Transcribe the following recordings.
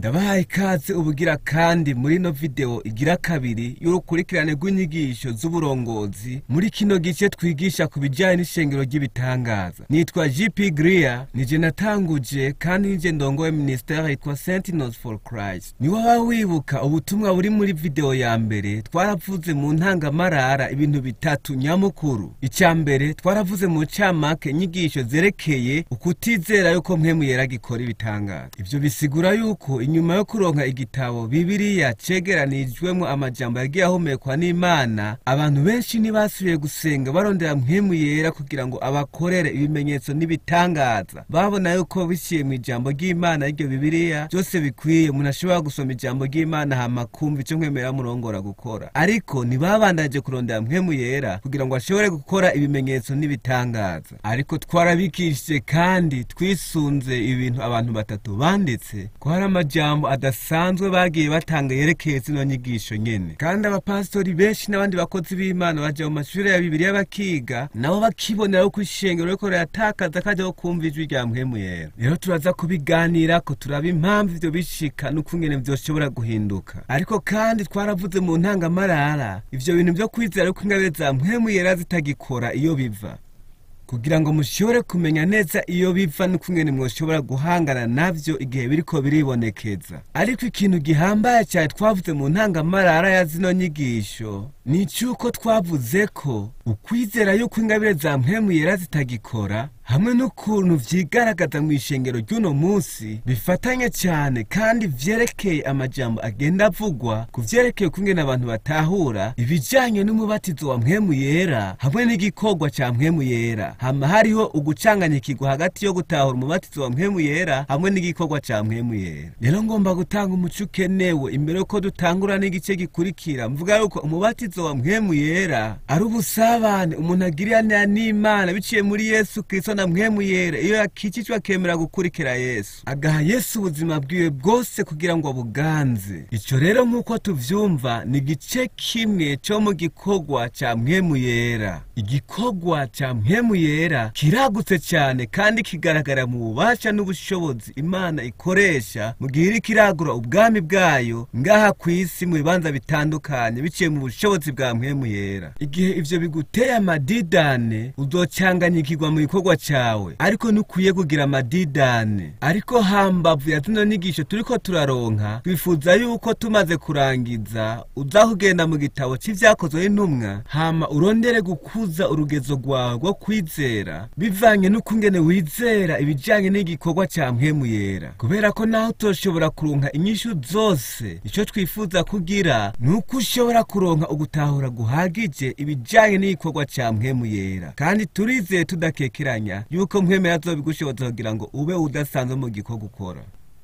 ndabahaye ikaze ubugira kandi muri ino video igira kabiri y'urukurikirane rw'inyigisho z'uburongozi muri kino gice twigisha ku bijyanye n'ishengero ry'ibitangaza nitwa gp grier nije natanguje kandi nije ndongoye ministere yitwa sentinels for christ ni waba wibuka ubutumwa buri muri video ya mbere twaravuze mu ntangamarara ibintu bitatu nyamukuru icya mbere twaravuze mu camake inyigisho zerekeye ukutizera yuko mpemu yera gikora ibitangaza ivyo bisigura yuko inyuma yo kuronka igitabo bibiriya cegeranijwemo amajambo yagiye ahumekwa n'imana abantu benshi ntibasubiye gusenga barondera mpemu yera kugira ngo abakorere ibimenyetso n'ibitangaza babona yuko biciye mu ijambo ry'imana y'iryo bibiriya byose bikwiye umuntu ashobora gusoma ijambo ry'imana hama kumva ico mwemera murongora gukora ariko ntibabandaje kurondera mpemu yera kugira ngo ashobore gukora ibimenyetso n'ibitangaza ariko twarabikishije kandi twisunze ibintu abantu batatu banditse ko hari amajambo adasanzwe bagiye batanga yerekeye zino nyigisho nyene kandi abapasitori benshi n'abandi bakozi b'imana baja mu mashuri ya bibiriya bakiga nabo bakibonera ko ishengero riko riratakaza kajyaho kumva ijwi rya mpwemu yera rero turaza kubiganirako turaba impamvu ivyo bishika n'ukungene vyoshobora guhinduka ariko kandi twaravuze mu ntangamarara ivyo bintu vyo kwizera yuko ingabire za mpwemu yera zitagikora iyo biva kugira ngo mushobore kumenya neza iyo biva n'ukungene mwoshobora guhangana navyo igihe biriko biribonekeza ariko ikintu gihambaye cyane twavuze mu ntangamarara ya zino nyigisho ni icyuko twavuze ko ukwizera yuko ingabire za mpemu yera zitagikora hamwe n'ukuntu vyigaragaza mu ishengero ry'uno munsi bifatanye cyane kandi vyerekeye amajambo agenda avugwa ku vyerekeye ukungene abantu batahura ibijanye n'umubatizo wa mpemu yera hamwe n'igikorwa ca mpemu yera hama hariho ugucanganyikirwa hagati yo gutahura umubatizo wa mpemu yera hamwe n'igikorwa ca mpemu yera rero ngomba gutanga umuco ukenewe imbere yuko dutangura n'igice gikurikira mvuga yuko umubatizo wa mpemu yera ari ubusabane umuntu agiranira n'imana biciye muri yesu kristo na mpemu yera iyo yakikijwe akemera gukurikira yesu agaha yesu ubuzima bwiwe bwose kugira ngo abuganze ico rero nk'uko tuvyumva ni igice kimwe co mu gikorwa ca mpemu yera igikorwa ca mpemu yera kiragutse cyane kandi kigaragara mu bubasha n'ubushobozi imana ikoresha mu gihe iriko iragura ubwami bwayo ngaha ku isi mu bibanza bitandukanye biciye mu bushobozi bwa mpemu yera igihe ivyo biguteye amadidane uzocanganyikirwa mu gikorwa cawe ariko ntukwiye kugira amadidane ariko hambavu ya zino nyigisho turiko turaronka twifuza yuko tumaze kurangiza uza kugenda mu gitabo c'ivyakozwe n'intumwa hama urondere gukuza urugezo rwawe rwo kwizera bivanye n'ukungene wizera ibijanye n'igikorwa ca mpemu yera kubera ko naho utoshobora kuronka inyishu zose ico twifuza kugira ni uko ushobora kuronka ugutahura guhagije ibijanye n'igikorwa ca mpemu yera kandi turizeye tudakekeranya yuko mpemu yera azobigushoboza kugira ngo ube udasanzwe mu gikorwa ukora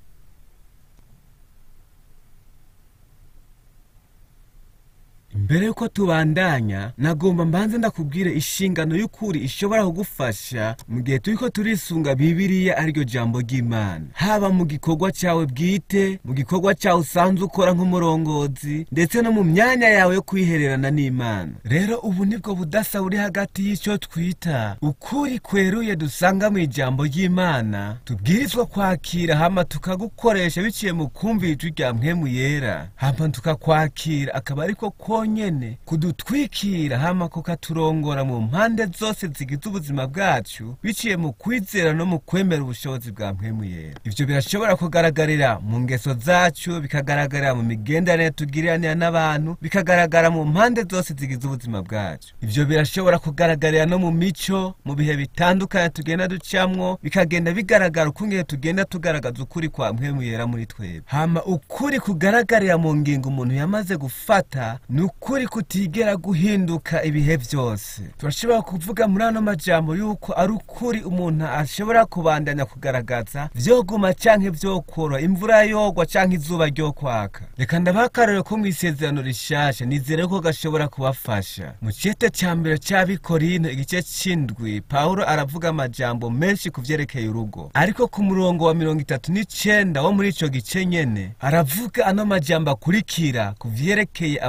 mbere yuko tubandanya nagomba mbanze ndakubwire inshingano y'ukuri ishobora kugufasha mu gihe turiko turisunga bibiriya ariryo jambo ry'imana haba mu gikorwa cyawe bwite mu gikorwa cyawe usanzwe ukora nk'umurongozi ndetse no mu myanya yawe yo kwihererana n'imana rero ubu nibwo budasa buri hagati y'icyo twita ukuri kweruye dusanga mu ijambo ry'imana tubwirizwa kwakira hama tukagukoresha biciye mu kumvira ijwi rya mpwemu yera hama tukakwakira akaba ariko konyene kudutwikira hama kukaturongora mu mpande zose zigize ubuzima bwacu biciye mu kwizera no mu kwemera ubushobozi bwa mpwemu yera ivyo birashobora kugaragarira mu ngeso zacu bikagaragarira mu migenderanire tugiriranira n'abantu bikagaragara mu mpande zose zigize ubuzima bwacu ivyo birashobora kugaragarira no mu mico mu bihe bitandukanye tugenda ducamwo bikagenda bigaragara ukungene tugenda tugaragaza ukuri kwa mpwemu yera muri twebwe hama ukuri kugaragarira mu ngingo umuntu yamaze gufata ni ukuri kutigera guhinduka ibihe byose turashobora kuvuga muri ano majambo yuko ari ukuri umuntu ashobora kubandanya kugaragaza vyoguma canke vyokora imvura yogwa canke izuba ryo kwaka reka ndabaha akarorero ko mu isezerano rishasha nizere ko gashobora kubafasha mu cete ca mbere c'abikorino igice c'indwi pawulo aravuga amajambo menshi ku vyerekeye urugo ariko ku murongo wa mirongo itatu n'icenda wo muri ico gice nyene aravuga ano majambo akurikira ku vyerekeye abagore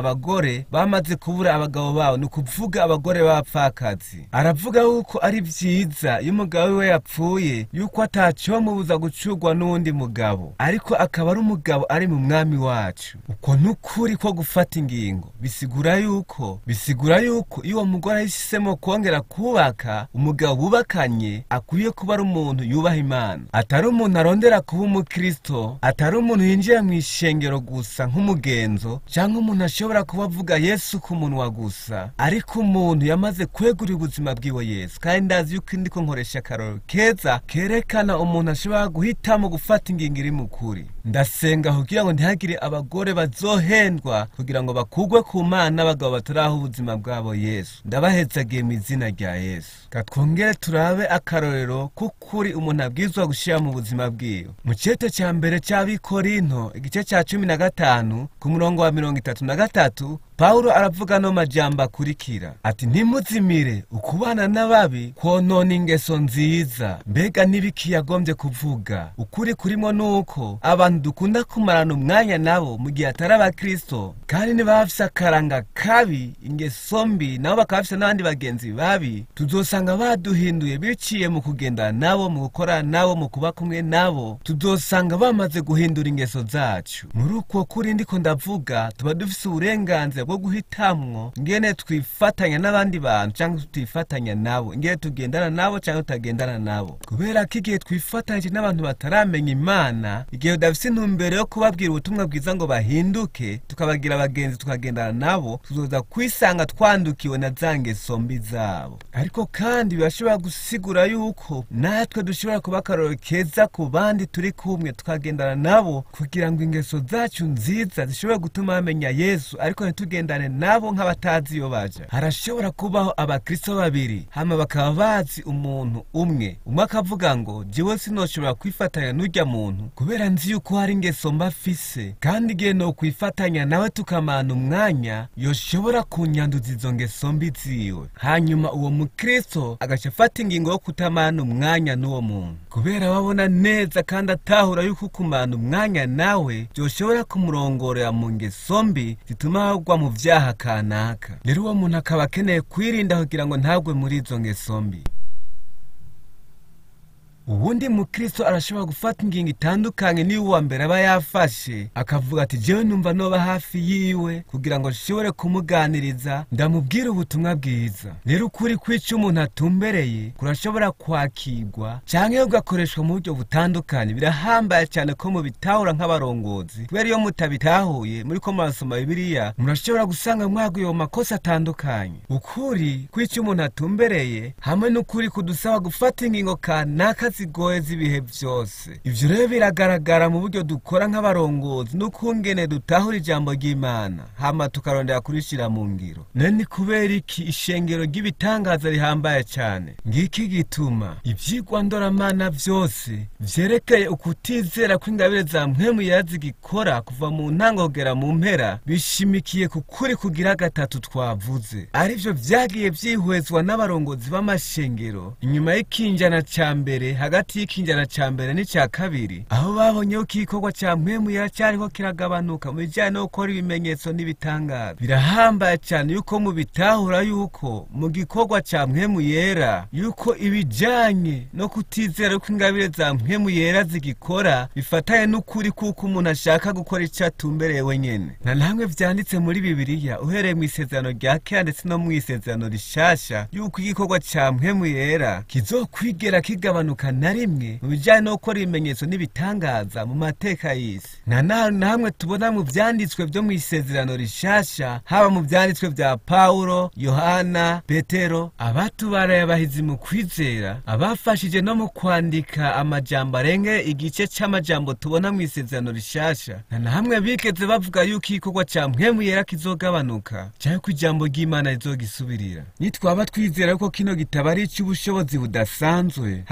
bagore bamaze kubura abagabo babo ni ukuvuga abagore b'abapfakazi aravuga yuko ari vyiza iyo umugabo wiwe yapfuye yuko atacomubuza gucurwa n'uwundi mugabo ariko akaba ari umugabo ari mu mwami wacu uko n'ukuri ko gufata ingingo bisigura yuko bisigura yuko iyo uwo mugore ahisemo kongera kubaka umugabo bubakanye akwiye kuba ari umuntu yubaha imana atari umuntu arondera kuba umukristo atari umuntu yinjira mu ishengero gusa nk'umugenzo cyangwa umuntu ashobora kuba avuga yesu ku munwa gusa ariko umuntu yamaze kwegurira ubuzima bwiwe yesu kandi ndazi yuko ndiko nkoresha akaroro keza kerekana umuntu ashobora guhitamo gufata ingingo iri mu kuri ndasenga kugira ngo ntihagire abagore bazohendwa kugira ngo bakugwe ku mana n'abagabo bataraho ubuzima bwabo yesu ndabahezagiye mu izina rya yesu katwongere turabe akarorero k'ukuri umuntu abwirizwa gushyira mu buzima bwiwe mu cyete cya mbere cy'abikorinto igice cya cumi na gatanu ku murongo wa mirongo itatu na gatatu pawulo aravuga no majambo akurikira ati ntimuzimire ukubana n'ababi konona ingeso nziza mbega n'ibiki yagombye kuvuga ukuri kurimo ni uko abantu dukunda kumarana umwanya nabo mu gihe atari abakristo kandi niba bafise akaranga kabi ingeso mbi nabo bakaba bafise n'abandi bagenzi babi tuzosanga baduhinduye biciye mu kugendana nabo mu gukora nabo mu kuba kumwe nabo tuzosanga bamaze guhindura ingeso zacu muri uko kuri ndiko ndavuga tuba dufise uburenganzira bwo guhitamwo ngene twifatanya n'abandi bantu cyangwa tutifatanya nabo ngene tugendana nabo cyangwa tutagendana nabo kubera ko igihe twifatanyije n'abantu bataramenya imana igihe udafise intumbero yo kubabwira ubutumwa bwiza ngo bahinduke tukabagira abagenzi tukagendana nabo tuzoza kwisanga twandukiwe na za ngeso mbi zabo ariko kandi birashobora gusigura yuko natwe dushobora kuba akarorero keza ku bandi turi kumwe tukagendana nabo kugira ngo ingeso zacu nziza zishobore gutuma bamenya yesu ariko ntitugendane nabo nk'abatazi iyo baja harashobora kubaho abakristo babiri hama bakaba bazi umuntu umwe umwe akavuga ngo jewe sinoshobora kwifatanya n'urya muntu kubera nzi yuko hari ingeso mba afise kandi igihe nokwifatanya nawe tukamana umwanya yoshobora kunyanduza izo ngeso mbi ziwe hanyuma uwo mukristo agaca afata ingingo yo kutamana umwanya n'uwo muntu kubera babona neza kandi atahura yuko kumana umwanya nawe byoshobora kumurongorera mu ngeso mbi zituma agwa mu vyaha kanaka rero uwo muntu akaba akeneye kwirinda kugira ngo ntagwe muri izo ngeso mbi ubundi mukristo arashobora gufata ingingo itandukanye niyo uwa mbere aba yafashe akavuga ati jewe numva noba hafi yiwe kugira ngo nshobore kumuganiriza ndamubwire ubutumwa bwiza rero ukuri kwica umuntu atumbereye kurashobora kwakirwa canke ugakoreshwa mu buryo butandukanye birahambaye cyane ko mubitahura nk'abarongozi kubera iyo mutabitahuye muri ko murasoma bibiliya murashobora gusanga mwaguye mu makosa atandukanye ukuri kwica umuntu atumbereye hamwe n'ukuri kudusaba gufata ingingo kanaka zigoye z'ibihe byose ivyo rero biragaragara mu buryo dukora nk'abarongozi n'ukungene dutahura ijambo ry'imana hama tukarondera kurishira mu ngiro none ni kubera iki ishengero ry'ibitangaza rihambaye cyane ngiki gituma ivyigwa ndoramana vyose vyerekeye ukutizera kw'ingabire za mpwemu zigikora kuva mu ntango kugera mu mpera bishimikiye ku kuri kugira gatatu twavuze arivyo vyagiye vyihwezwa n'abarongozi b'amashengero inyuma y'ikinjana ca mbere hagati y'ikinjana ca mbere n'icya kabiri aho babonye ko igikorwa ca mpwemu cyariho kiragabanuka mu bijyanye no gukora ibimenyetso n'ibitangaza birahambaye cyane yuko mubitahura yuko mu gikorwa ca mpwemu yera yuko ibijyanye no kutizera ko ingabire za mpwemu yera zigikora bifatanye n'ukuri kuko umuntu ashaka gukora icyo atumbereye wenyine na namwe vyanditse muri bibiliya uhereye mu isezerano rya kera ndetse no mu isezerano rishasha yuko igikorwa ca mpwemu yera kizokwigera kigabanuka na rimwe mu bijyanye no gukora ibimenyetso n'ibitangaza mu mateka y'isi nta na na hamwe tubona mu byanditswe byo mu isezerano rishasha haba mu byanditswe bya pawulo yohana petero abatubaraye abahizi mu kwizera abafashije no mu kwandika amajambo arenge igice c'amajambo tubona mu isezerano rishasha nta na hamwe bigeze bavuga yuko igikorwa ca mpwemu yera kizogabanuka cyangwa ko ijambo ry'imana rizogisubirira nitwaba twizera ko kino gitabo ari icy'ubushobozi budasanzwe hama tuka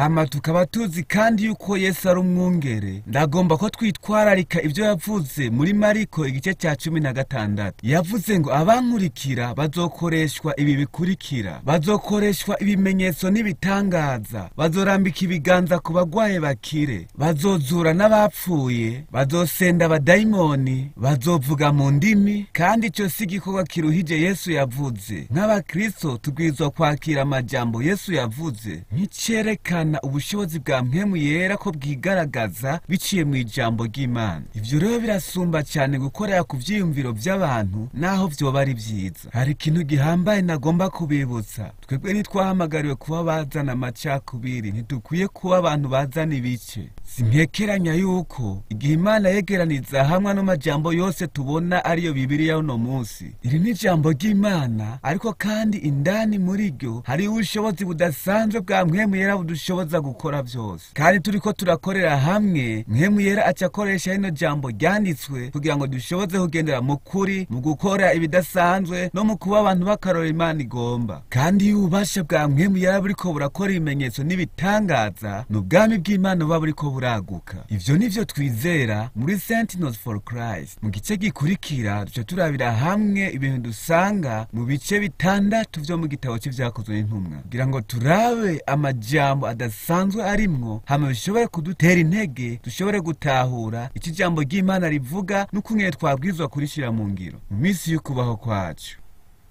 tukaba tuzi kandi yuko yesu ari umwungere ndagomba ko twitwararika ibyo yavuze muri mariko igice cya cumi na gatandatu yavuze ngo abankurikira bazokoreshwa ibi bikurikira bazokoreshwa ibimenyetso n'ibitangaza bazorambika ibiganza ku bagwaye bakire bazozura n'abapfuye bazosenda abadayimoni bazovuga mu ndimi kandi icyo si igikorwa kiruhije yesu yavuze nk'abakristo tubwirizwa kwakira amajambo yesu yavuze nk'icyerekana ubushobozi bwa mpemu yera ko bwigaragaza biciye mu ijambo ry'imana ibyo rero birasumba cyane gukorera ku byiyumviro by'abantu naho byoba ari byiza hari ikintu gihambaye nagomba kubibutsa twebwe ntitwahamagariwe kuba bazana amacakubiri ntidukwiye kuba abantu bazana ibice simpekeranya yuko igihe imana yegeraniza hamwe n'amajambo yose tubona ariyo bibiriya uno munsi iri ni ijambo ry'imana ariko kandi indani muri ryo hariho ubushobozi budasanzwe bwa mpwemu yera budushoboza gukora byose kandi turi ko turakorera hamwe mpwemu yera aca akoresha rino jambo ryanditswe kugira ngo dushoboze kugendera mu kuri mu gukora ibidasanzwe no mu kuba abantu bakarora imana igomba kandi iyo ububasha bwa mpwemu yera buriko burakora ibimenyetso n'ibitangaza ni ubwami bw'imana buba buriko buraguka ivyo nivyo twizera muri sentinels for christ mu gice gikurikira duca turabira hamwe ibintu dusanga mu bice bitandatu vyo mu gitabo c'ivyakozwe n'intumwa kugira ngo turabe amajambo adasanzwe arimwo hama bishobore kudutera intege dushobore gutahura ico ijambo ry'imana rivuga n'ukungene twabwirizwa kurishira mu ngiro mu minsi y'ukubaho kwacu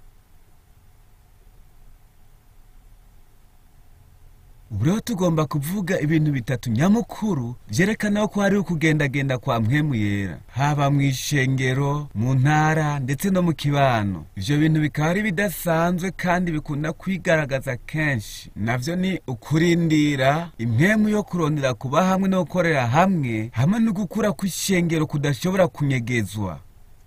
ubu rero tugomba kuvuga ibintu bitatu nyamukuru byerekana ko hariho ukugendagenda kwa mpwemu yera haba mu ishengero mu ntara ndetse no mu kibano ibyo bintu bikaba ari bidasanzwe kandi bikunda kwigaragaza kenshi nabyo ni ukurindira impwemu yo kurondera kuba hamwe no gukorera hamwe hamwe no gukura kw'ishengero kudashobora kunyegezwa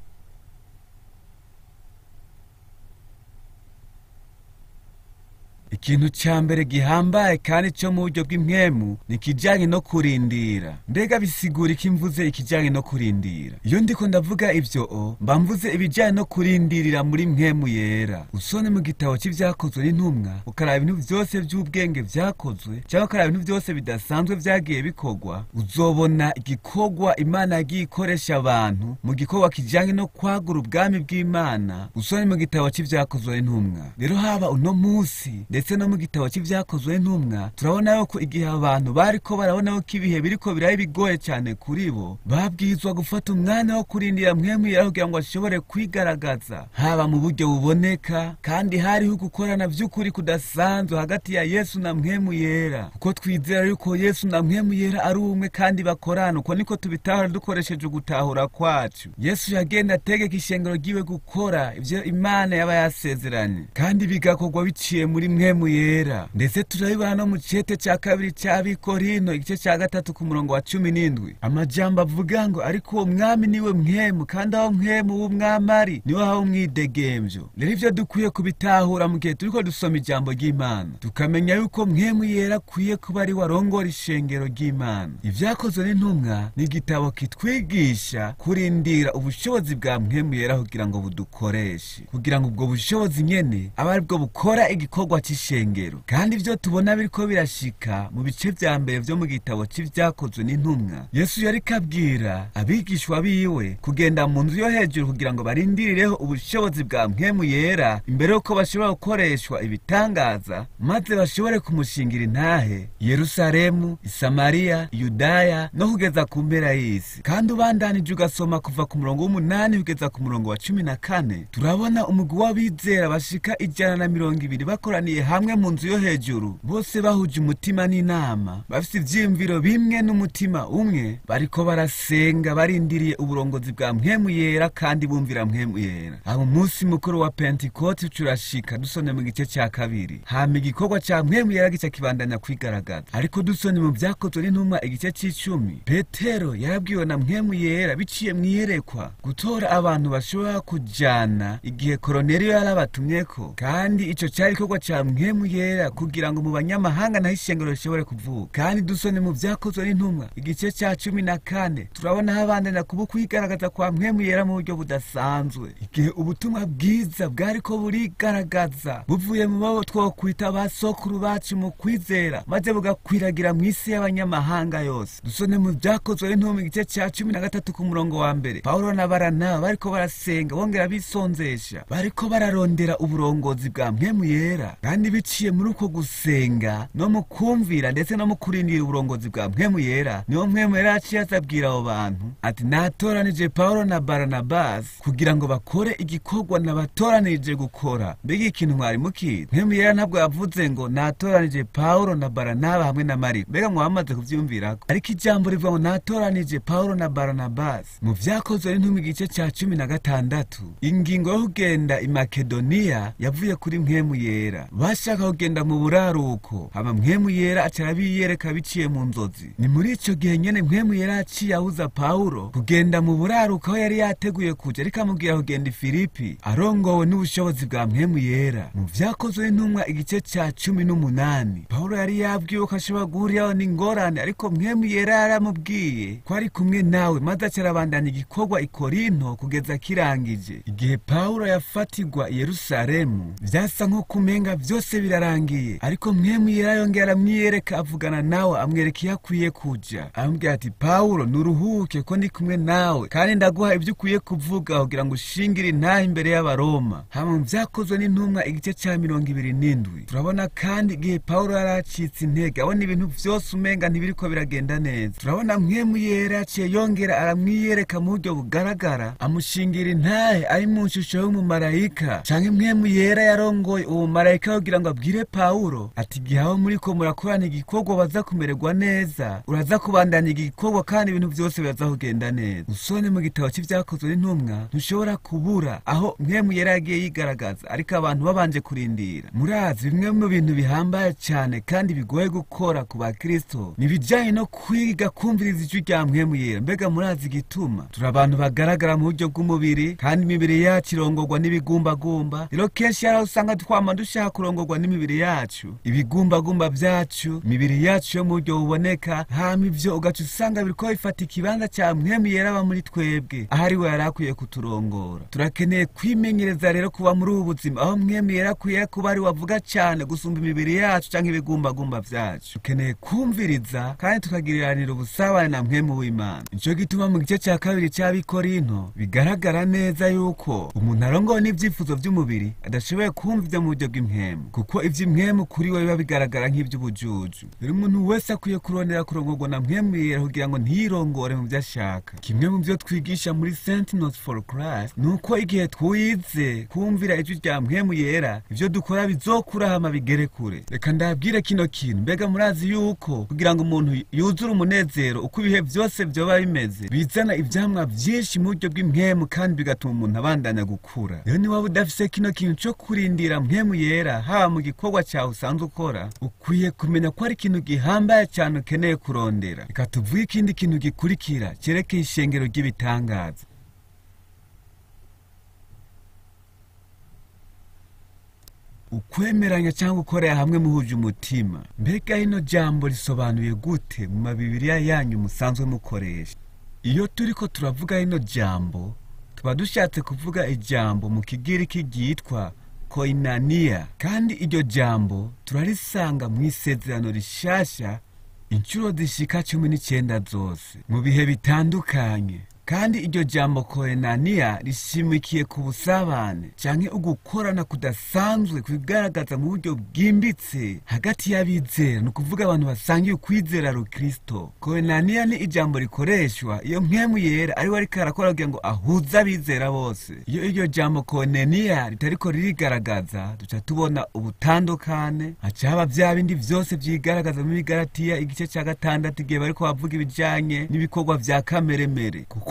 ikintu cya mbere gihambaye kandi cyo mu buryo bw'impwemu ni ikijyanye no kurindira mbega bisigura iki mvuze ikijyanye no kurindira iyo ndiko ndavuga ibyo o mba mvuze ibijyanye no kurindirira muri mpwemu yera usone mu gitabo cy'ibyakozwe n'intumwa ukaraba ibintu byose by'ubwenge byakozwe cyangwa ukaraba ibintu byose bidasanzwe byagiye bikorwa uzobona igikorwa imana yagiye ikoresha abantu mu gikorwa kijyanye no kwagura ubwami bw'imana usone mu gitabo cy'ibyakozwe n'intumwa rero haba uno munsi ndetse no mu gitabo cy'ibyakozwe n'intumwa turabona yuko igihe abantu bariko barabona yuko ibihe biriko biraba bigoye cyane kuri bo babwirizwa gufata umwanya wo kurindira mpwemu yera kugira ngo ashobore kwigaragaza haba mu buryo buboneka kandi hariho gukorana by'ukuri kudasanzwe hagati ya yesu na mpwemu yera kuko twizera yuko yesu na mpwemu yera ari umwe kandi bakorana uko niko tubitahura dukoresheje ugutahura kwacu yesu yagenda ategeka ishengero ryiwe gukora ibyo imana yaba yasezeranye kandi bigakorwa biciye muri mwe mpwemu yera ndetse turabibona no mu cete cya kabiri cy'abikorino igice cya gatatu ku murongo wa cumi n'indwi amajambo avuga ngo ariko uwo mwami niwe mpwemu kandi aho mpwemu w'umwami ari niwe haba umwidegembyo rero ibyo dukwiye kubitahura mu gihe turiko dusoma ijambo ry'imana tukamenya yuko mpwemu yera akwiye kuba ari warongora ishengero ry'imana ibyakozwe n'intumwa ni igitabo kitwigisha kurindira ubushobozi bwa mpwemu yera kugira ngo budukoreshe kugira ngo ubwo bushobozi nyene abe aribwo bukora igikorwa cy'ishengero kandi ibyo tubona biriko birashika mu bice vya mbere vyo mu gitabo c'ivyakozwe n'intumwa yesu yariko abwira abigishwa biwe kugenda mu nzu yo hejuru kugira ngo barindirireho ubushobozi bwa mpwemu yera imbere yuko bashobora gukoreshwa ibitangaza maze bashobore kumushingira intahe yerusalemu isamariya yudaya no kugeza ku mpera y'isi kandi ubandanije ugasoma kuva ku murongo w'umunani kugeza ku murongo wa cumi na kane turabona umugwi w'abizera bashika ijana na mirongo ibiri bakoraniye hamwe mu nzu yo hejuru bose bahuje umutima n'inama bafite ivyiyumviro bimwe n'umutima umwe bariko barasenga barindiriye uburongozi bwa mpwemu yera kandi bumvira mpwemu yera abo munsi mukuru wa pentikoti turashika dusone mu gice cya kabiri hama igikorwa ca mpwemu yera gica kibandanya kwigaragaza ariko dusone mu vyakozwe n'intumwa igice c'icumi petero yarabwiwe na mpwemu yera biciye mwiyerekwa gutora abantu bashobora kujana igihe koroneliyo yarabatumyeko kandi ico cari igikorwa ca mpwemu mpwemu yera kugira ngo mu banyamahanga naho ishengero rishobore kuvuka kandi dusone mu vyakozwe n'intumwa igice ca cumi na kane turabona habandanya kuba kwigaragaza kwa mpwemu yera mu buryo budasanzwe igihe ubutumwa bwiza bwariko burigaragaza buvuye mu babo twokwita ba sokuru bacu mu kwizera maze bugakwiragira mu isi y'abanyamahanga yose dusone mu vyakozwe n'intumwa igice ca cumi na gatatu ku murongo wa mbere pawulo na baranaba bariko barasenga bongera bisonzesha bariko bararondera uburongozi bwa mpwemu yera kandi biciye muri uko gusenga no mu kumvira ndetse no mu kurindira uburongozi bwa mpwemu yera niyo mpwemu yera yaciye azabwira abo bantu ati natoranije pawulo na baranabasi kugira ngo bakore igikorwa nabatoranirije gukora mbega ikintu mwari mukizi mpwemu yera ntabwo yavuze ngo natoranije pawulo na baranaba hamwe na mariko mbega mwamaze kuvyumvirako ariko ijambo rivuga ngo natoranije pawulo na baranabasi mu vyakozwe n'intumwa igice ca cumi na gatandatu ingingo yo kugenda i makedoniya yavuye kuri mpwemu yera bashaka kugenda mu buraruko hama mpwemu yera aca arabiyereka biciye mu nzozi ni muri ico gihe nyene mpwemu yera yaciye abuza pawulo kugenda mu buraruko aho yari yateguye kuja ariko amubwira kugenda i filipi arongowe n'ubushobozi bwa mpwemu yera mu vyakozwe n'intumwa igice ca cumi n'umunani pawulo yari yabwiwe ko ashobora guhuriraho n'ingorane ariko mpwemu yera yaramubwiye ko ari kumwe nawe maze aca arabandanya igikorwa i korinto kugeza kirangije igihe pawulo yafatirwa i yerusalemu vyasa nko kumenga vyose birarangiye ariko mpwemu yera yongera aramwiyereka avugana nawe amwereka iyo akwiye kuja aramubwira ati pawulo nuruhuke ko ndi kumwe nawe kandi ndaguha ibyo ukwiye kuvuga kugira ngo ushingire intaha imbere y'abaroma hama mu vyakozwe n'intumwa igice ca mirongo ibiri n'indwi turabona kandi igihe pawulo yari acitse intege abona ibintu vyose umenga ntibiriko biragenda neza turabona mpwemu yera yaciye yongera aramwiyereka mu buryo bugaragara amushingira intahe ari mu nshusho y'umumarayika canke mpwemu yera yarongoye uwo mumarayika kugira ngo abwire pawulo ati igihe aho muriko murakorana igikorwa baza kumererwa neza uraza kubandanya igikorwa kandi ibintu vyose biraza kugenda neza usone mu gitabo c'ivyakozwe n'intumwa ntushobora kubura aho mpwemu yera yagiye yigaragaza ariko abantu babanje kurindira murazi bimwe mu bintu bihambaye cane kandi bigoye gukora ku bakristo ni ibijanye no kwiga kumviriza ijwi rya mpwemu yera mbega murazi igituma turi abantu bagaragara mu buryo bw'umubiri kandi imibiri yacu irongorwa n'ibigumbagumba rero kenshi hari aho usanga twama dushaka kurongorwa n'imibiri yacu ibigumbagumba vyacu imibiri yacu yo mu buryo buboneka hama ivyo ugaca usanga biriko bifata ikibanza ca mpwemu yera aba muri twebwe aho ari we yari akwiye kuturongora turakeneye kwimenyereza rero kuba muri ubu buzima aho mpwemu yera akwiye kuba ari wavuga cane gusumba imibiri yacu canke ibigumbagumba vyacu dukeneye kumviriza kandi tukagiriranira ubusabane na mpwemu w'imana nico gituma mu gice ca kabiri c'abikorinto bigaragara neza yuko umuntu arongowe n'ivyifuzo vy'umubiri adashoboye kumva ivyo mu buryo bw'impwemu kuko ivy'impwemu kuri we biba bigaragara nk'ivy'ubujuju rero umuntu wese akwiye kurondera kurongorwa na mpwemu yera kugira ngo ntiyirongore mu vyo ashaka kimwe mu vyo twigisha muri sentinels for christ ni uko igihe twize kumvira ijwi rya mpwemu yera ivyo dukora bizokura hama bigere kure reka ndabwire kino kintu mbega murazi yuko kugira ngo umuntu yuzure umunezero uko ibihe vyose vyoba bimeze bizana ivyamwa vyinshi mu buryo bw'impwemu kandi bigatuma umuntu abandanya gukura rero niwaba udafise kino kintu co kurindira mpwemu yera haba mu gikorwa cawe usanzwe ukora ukwiye kumenya ko ari ikintu gihambaye cane ukeneye kurondera reka tuvuge ikindi kintu gikurikira cerekeye ishengero ry'ibitangaza ukwemeranya cyangwa gukorera hamwe muhuje umutima mbega ino jambo risobanuye gute mu mabibiriya yanyu musanzwe mukoresha iyo turiko turavuga rino jambo tuba dushatse kuvuga ijambo mu kigiriki ryitwa koinaniya kandi iryo jambo turarisanga mu isezerano rishasha inshuro zishika cumi n'icyenda zose mu bihe bitandukanye kandi iryo jambo koenaniya rishimikiye ku busabane canke ugukorana kudasanzwe kubigaragaza mu buryo bwimbitse hagati y'abizera ni ukuvuga abantu basangiye ukwizera rukristo koenaniya ni ijambo rikoreshwa iyo mpwemu yera ariwe ariko arakora kugira ngo ahuze abizera bose iyo iryo jambo koenaniya ritariko ririgaragaza duca tubona ubutandukane haca haba vya bindi vyose vyigaragaza muri galatiya igice ca gatandatu igihe bariko bavuga ibijanye n'ibikorwa vya kameremere kuko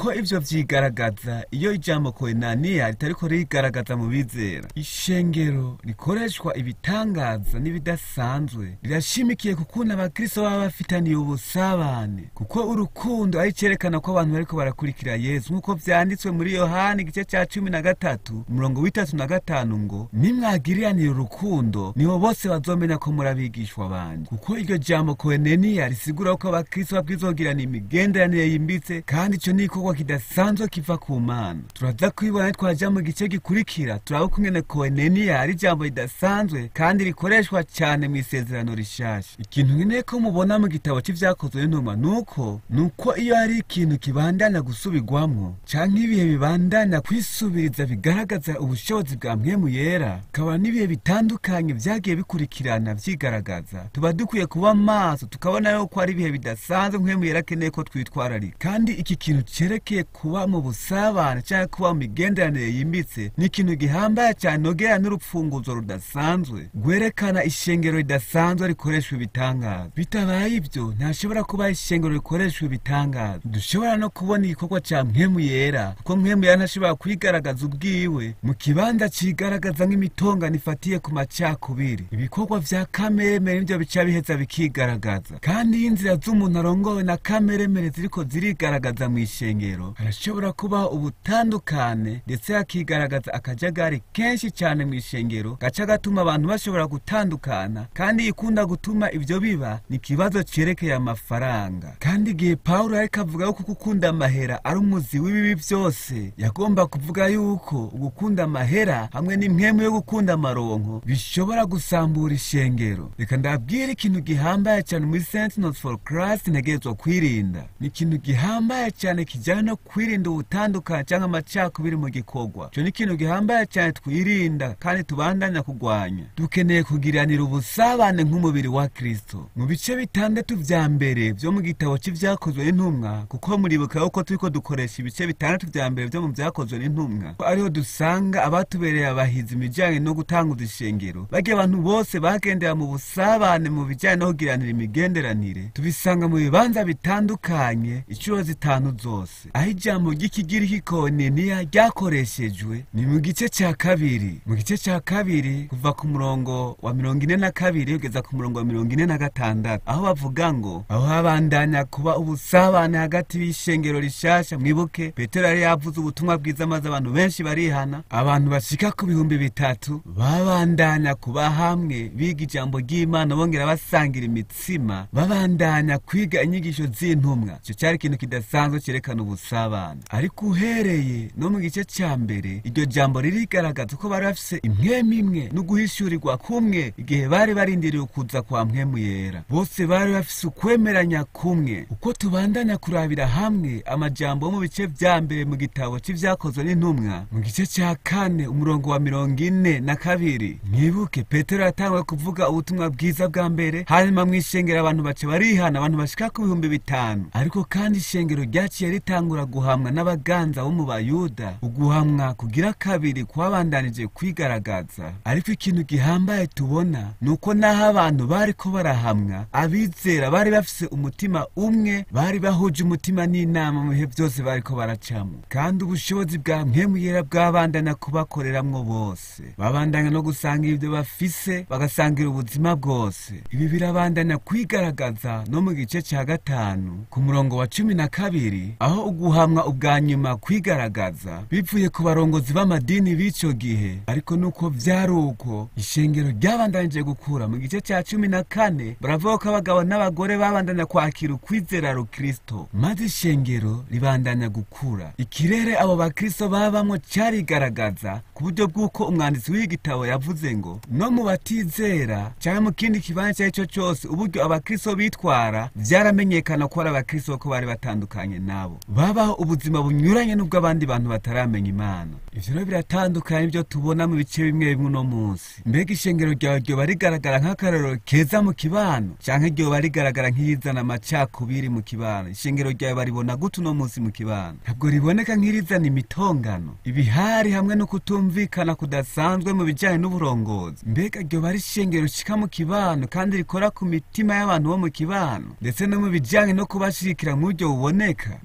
kuko ivyo vyigaragaza iyo ijambo koenaniya ritariko rigaragaza mu bizera ishengero rikoreshwa ibitangaza n'ibidasanzwe rirashimikiye ku kuntu abakristo baba bafitaniye ubusabane kuko urukundo ari cerekana ko abantu bariko barakurikira yesu nk'uko vyanditswe muri yohani igice ca cumi na gatatu umurongo w'itatu na gatanu ngo nimwagiriranire urukundo nibo bose bazomenya ko muri abigishwa banje kuko iryo jambo koeneniya risigura ko abakristo babwizogirana imigenderanire yimbitse kandi ico ni ikorwa kidasanzwe kiva ku mana turaza kwibona twaja mu gice gikurikira turaba ukungene koeneniya ari ijambo ridasanzwe kandi rikoreshwa cyane mu isezerano rishasha ikintu nkeneye ko mubona mu gitabo c'ivyakozwe n'intumwa nuko nuko iyo hari ikintu kibandanya gusubirwamwo canke ibihe bibandanya kwisubiriza bigaragaza ubushobozi bwa mpwemu yera kaba n'ibihe bitandukanye vyagiye bikurikirana vyigaragaza tuba dukwiye kuba maso tukabona yuko ari ibihe bidasanzwe mpwemu yera akeneye ko twitwararika kandi iki kintu cerekeye kuba mu busabane canke kuba mu migenderanire yimbitse ni ikintu gihambaye cyane nogera n'urupfunguzo rudasanzwe rwerekana ishengero ridasanzwe rikoreshwa ibitangaza bitabaye ibyo ntashobora kuba ishengero rikoreshwa ibitangaza dushobora no kubona igikorwa ca mpwemu yera kuko mpwemu yera ntashobora kwigaragaza ubwiwe mu kibanza cigaragaza nk'imitongano ifatiye ku macakubiri ibikorwa vya kameremere nivyo bica biheza bikigaragaza kandi iyo inzira z'umuntu arongowe na kameremere ziriko zirigaragaza mu ishengero harashobora kubaho ubutandukane ndetse hakigaragaza akajagari kenshi cyane mu ishengero gaca gatuma abantu bashobora gutandukana kandi ikunda gutuma ivyo biba ni ikibazo cerekeye amafaranga kandi igihe pawulo ariko avuga yuko gukunda amahera ari umuzi w'ibibi vyose yagomba kuvuga yuko ugukunda amahera hamwe n'impwemu yo gukunda amaronko bishobora gusambura ishengero reka ndabwire ikintu gihambaye cyane muri sentinels for christ ntegerezwa kwirinda ni ikintu gihambaye cyane kijyana no kwirinda ubutandukane cyangwa amacakubiri mu gikorwa ico ni ikintu gihambaye cyane twirinda kandi tubandanya kugwanya dukeneye kugiranira ubusabane nk'umubiri wa kristo mu bice bitandatu vya mbere vyo mu gitabo c'ivyakozwe n'intumwa kuko muribuka yuko turiko dukoresha ibice bitandatu vya mbere vyo mu vyakozwe n'intumwa ko ariho dusanga abatubereye abahizi imijanye no gutanguza ishengero barya abantu bose bagendera mu busabane mu bijanye no kugiranira imigenderanire tubisanga mu bibanza bitandukanye inshuro zitanu zose aho ijambo ry'ikigiriki koneniya ryakoreshejwe ni mu gice ca kabiri mu gice ca kabiri kuva ku murongo wa mirongo ine na kabiri kugeza ku murongo wa mirongo ine na gatandatu aho bavuga ngo aho habandanya kuba ubusabane hagati y'ishengero rishasha mwibuke petero yari yavuze ubutumwa bwiza maze abantu benshi barihana abantu bashika ku bihumbi bitatu babandanya kuba hamwe biga ijambo ry'imana bongera basangira imitsima babandanya kwiga inyigisho z'intumwa icyo cyari ikintu kidasanzwe cyerekana ubusabane ariko uhereye no mu gice cya mbere iryo jambo ririgaragaza ko bari bafise impwemu imwe no guhishurirwa kumwe igihe bari barindiriye ukuza kwa mpwemu yera bose bari bafise ukwemeranya kumwe uko tubandanya kurabira hamwe amajambo yo mu bice vya mbere mu gitabo c'ivyakozwe n'intumwa mu gice ca kane umurongo wa mirongo ine na kabiri mwibuke petero yatanguye kuvuga ubutumwa bwiza bwa mbere hanyuma mw'ishengero abantu baca barihana abantu bashika ku bihumbi bitanu ariko kandi ishengero ryaciye ritangura guhamwa n'abaganza bo mu bayuda uguhamwa kugira kabiri kwabandanije kwigaragaza ariko ikintu gihambaye tubona ni uko n'aho abantu bariko barahamwa abizera bari bafise umutima umwe bari bahuje umutima n'inama mu bihe byose bariko baracamo kandi ubushobozi bwa mpemu yera bwabandanya kubakoreramwo bose babandanya no gusangira ibyo bafise bagasangira ubuzima bwose ibi birabandanya kwigaragaza no mu gice cya gatanu ku murongo wa cumi na kabiri aho uguhamwa ubwa nyuma kwigaragaza bivuye ku barongozi b'amadini b'ico gihe ariko nuko vyari uko ishengero ryabandanije gukura mu gice cya cumi na kane baravuga ko abagabo n'abagore babandanya kwakira ukwizera rukristo maze ishengero ribandanya gukura ikirere abo bakristo babamwo carigaragaza ku buryo bw'uko umwanditsi w'igitabo yavuze ngo no mu batizera cyangwa mu kindi kibanza icyo ari cyo cyose uburyo abakristo bitwara vyaramenyekana ko ari abakristo ko bari batandukanye nabo babaho ubuzima bunyuranye n'ubw'abandi bantu bataramenya imana ivyo rero biratandukanye n'ibyo tubona mu bice bimwe bimwe uno munsi mbega ishengero ryawe ryoba rigaragara nk'akarorero keza mu kibano canke ryoba rigaragara nk'irizana amacakubiri mu kibano ishengero ryawe baribona gute uno munsi mu kibano ntabwo riboneka nk'irizana imitongano ibihari hamwe no kutumvikana kudasanzwe mu bijanye n'uburongozi mbega ryoba ari ishengero rishika mu kibano kandi rikora ku mitima y'abantu bo mu kibano ndetse no mu bijanye no kubashigikira mu buryo buboneka mbega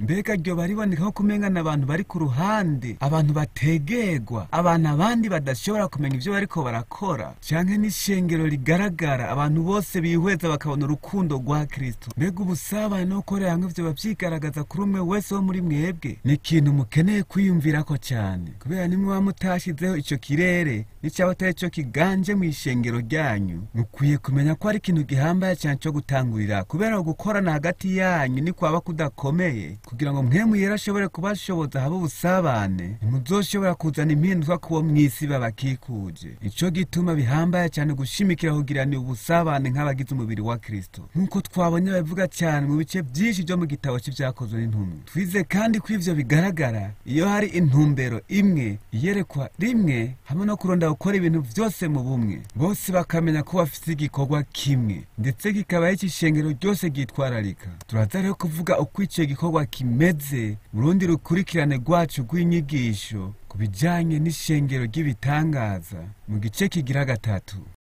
ryo bariboneka nko kumengana abantu bari ku ruhande abantu bategerwa abantu abandi badashobora kumenya ivyo bariko barakora canke n'ishengero rigaragara abantu bose bihweza bakabona urukundo rwa kristo mbega ubusabane no gukorera hamwe vyoba vyigaragaza kuri umwe wese wo muri mwebwe ni ikintu mukeneye kwiyumvirako cane kubera nimwe mutashizeho ico kirere n'icaba atari co kiganje mw'ishengero ryanyu mukwiye kumenya ko ari ikintu gihambaye cane co gutangurira kubera gukorana hagati yanyu ni kwaba kudakomeye kugira ngo mwemu yera ashobore kubashoboza habe ubusabane ntimuzoshobora kuzana impinduka kubo mw'isi babakikuje ico gituma bihambaye cane gushimikira kugiranira ubusabane nk'abagize umubiri wa kristo nk'uko twabonye babivuga cyane mu bice byinshi vyo mu gitabo c'ivyakozwe n'intumwa twize kandi ko ivyo bigaragara iyo hari intumbero imwe iyerekwa rimwe hamwe no kuronda gukora ibintu vyose mu bumwe bose bakamenya ko bafise igikorwa kimwe ndetse kikaba ari ishengero ryose ryitwararika turaza rero kuvuga uko ico gikorwa kimeze mu rundi rukurikirane rwacu rw'inyigisho ku bijanye n'ishengero ry'ibitangaza mu gice kigira gatatu